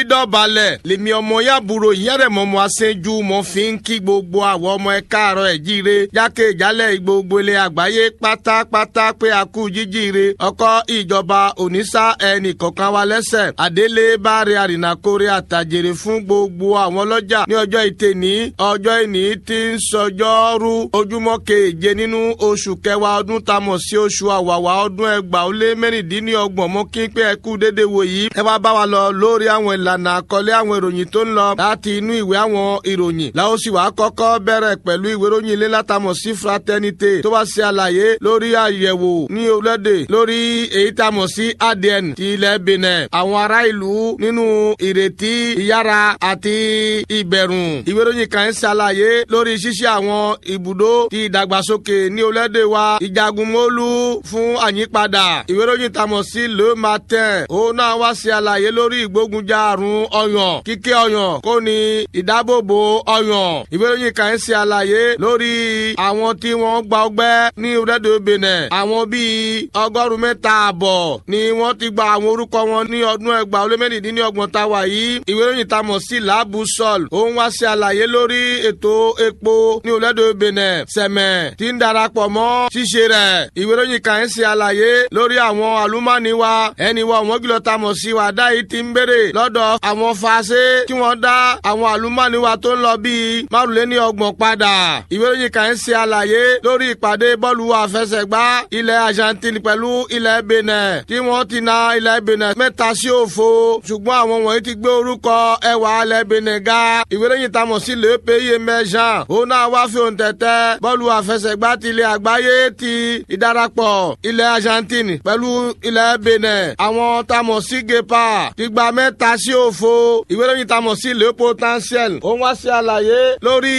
dọ̀balẹ̀ lèmi ọmọ yàbúrò ìyẹ́rẹ̀mọ́ ọmọ aṣẹ́jú mo fi ń kí gbogbo àwọn ọmọ ẹ káàárọ̀ ẹ̀ jíire jákè jálẹ̀ gbogbo ilẹ̀ àgbáyé pátápátá pé a kú jíjíire ọkọ ìjọba onísà ẹnì kọ̀ọ̀kan wa lẹ́sẹ̀ àdélé báre àrìnàkórè àtàjèrè fún gbogbo àwọn ọlọ́jà ní ọjọ́ ìtẹ̀ní ọjọ́ ìní tí ń sọjọ́rú ojúmọ́ keje nínú oṣù kẹwàá ọdún tá a mọ̀ sí oṣù àwàwà ọdún ẹgbàá ó lé mẹ́rìndínlọ́gbọ̀n mọ́ kí n pé ẹ kú déédéé wò yìí ẹ wá bá wa lọ lórí àwọn ìlànà àkọlé àwọn ìròyìn tó ń lọ láti inú ìwé àwọn ìròyìn làwọn sì wá kọ́kọ́ bẹ̀rẹ̀ pẹ̀lú ìwé ìròyìn ilé látàmọ̀ sí fraternité tó bá ṣe àlàyé lórí àyẹ̀wò ní orílẹ̀-èdè lórí èyí tá a mọ̀ sí adn ti ilẹ̀ benin àwọn ará ìlú nínú ìrètí ìyára àti ìbẹ̀rùn ìwé ìròyìn kan ń ṣàlàyé lórí ṣíṣe àwọn ibùdó ti ìdàgbàsókè ní orílẹ̀-èdè wa ìjagunmólú fún àyípadà ìwé ìròyìn tá a mọ̀ sí le matin òun náà wá ṣe àlàyé lórí ìgbógunjà àrùn ọyàn kíké ọyàn kó ní ìdábòbò ọyàn ìwé ìròyìn kan ń ṣe àlàyé lórí àwọn tí wọ́n gba ọgbẹ́ ní orílẹ̀-èdè benin àwọn bíi ọgọ́rùn-ún mẹ́ta àbọ̀ ni wọ́n ti gba àwọn orúkọ wọn ní ọdún ẹgbàá ó lé mẹ́rìndínlọ́gbọ̀n tá a wà yìí ìwé ìròyìn tá a mọ̀ sí laabu sol òun wá ṣe àlàyé lórí ètò epo ní orílẹ̀-èdè benin sẹ̀mẹ̀ tí ń darapọ̀ mọ́ ṣíṣe rẹ̀ ìwé ìròyìn kan ń ṣe àlàyé lórí àwọn àlùmọ́ọ́nì wa ẹni wa wọ́n kìlọ̀ tá a mọ̀ sí wa dá yìí ti ń béèrè lọ́dọ̀ àwọn fàṣẹ kí wọ́n dá àwọn àlùmọ́ọ́nì wa tó ń lọ bíi márùnléní ọgbọ̀n padà ìwé ìròyìn kan ń ṣe àlàyé lórí ìpàdé bọ́ọ̀lù àfẹsẹ̀gbá ilẹ̀ Argentine pẹ̀lú ilẹ̀ Benin tí wọ́n ti na ilẹ̀ Benin mẹ́ta sí òfo ṣùgbọ́n àwọn wọ̀nyí ti gbé orúkọ ẹwà ilẹ̀ Benin ga ìwé ìròyìn tá a mọ̀ sí le pays émergent òun náà wá fi òun tẹ̀tẹ̀ bọ́ọ̀lù àfẹsẹ̀gbá ti ilẹ̀ àgbáyé ti ìdarapọ̀ ilẹ̀ Argentine pẹ̀lú ilẹ̀ Benin àwọn tá a mọ̀ sí gepa ti gba mẹ́ta sí òfo ìwé ìròyìn tá a mọ̀ sí le potentiel òun wá sí àlàyé lórí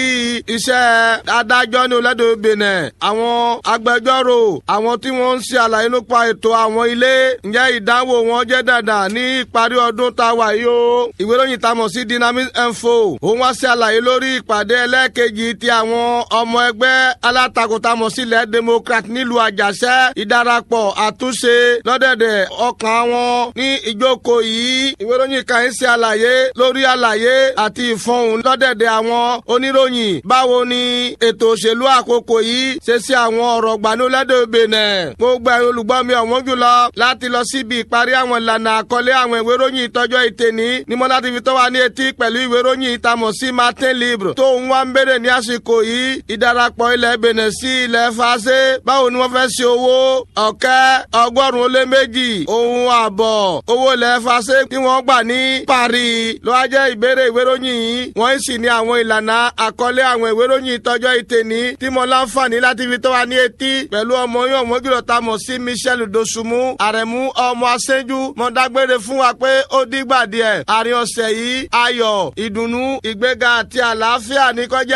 iṣẹ́ adájọ́ ní olódò Benin àwọn agbẹjọ́rò àwọn tí wọ́n ń ṣe àlàyé nípa ètò àwọn ilé ǹjẹ́ ìdánwò wọn jẹ́ dandan ní ìparí ọdún tá a wà yìí o ìwé ìròyìn tá a mọ̀ sí dynamic info òun wá sí àlàyé lórí ìpàdé ẹlẹ́ẹ̀kejì ti àwọn ọmọ ẹgbẹ́ alátakò tá a mọ̀ sí ilẹ̀ democrat nílùú àjàṣẹ́ ìdarapọ̀ àtúnṣe lọ́dẹ̀dẹ̀ ọkàn wọn ní ìjókòó yìí ìwé ìròyìn kan ń ṣe àlàyé lórí àlàyé àti ìfọ̀hùn lọ́dẹ̀dẹ̀ àwọn oníròyìn báwo ni ètò òṣèlú àkókò yìí ṣe sí àwọn ọ̀rọ̀ gbanulẹ́dẹ̀ Benin gbogbo ẹ̀yin olùgbọ́ mi ọ̀wọ́n jùlọ láti lọ síbi ìparí àwọn ìlànà àkọlé àwọn ìwé ìròyìn ìtọ́jọ́ ìtẹ̀ní ni mo láti fi tó wa ní etí pẹ̀lú ìwé ìròyìn ìtamọ̀ sí Martin Libre tó ń wá ń béèrè ní àsìkò yìí ìdarapọ̀ ilẹ̀ Benin sí ilẹ̀ fàṣẹ báwo ni wọ́n fẹ́ ṣe owó ọ̀kẹ́ ọgọ́rùn-ún ó lé méjì ohun àbọ̀ owó ilẹ̀ fàṣẹ tí wọ́n gbà ní Paris ló wá jẹ́ ìbéèrè ìwé ìròyìn yìí wọ́n sì ní àwọn ìlànà àkọlé àwọn ìwé ìròyìn ìtọ́jọ́ ìtẹ̀ní tí mo láǹfààní láti fi tó wa ní etí pẹ̀lú ọmọ yín ọmọ jùlọ ta mọ̀ sí Michel Dosunmu àrẹ̀mú ọmọ aṣẹ́jú mo dágbére fún wa pé ó dìgbà díẹ̀ àárín ọ̀sẹ̀ yìí ayọ̀ ìdùnnú ìgbéga àti àlàáfíà ní kọjá.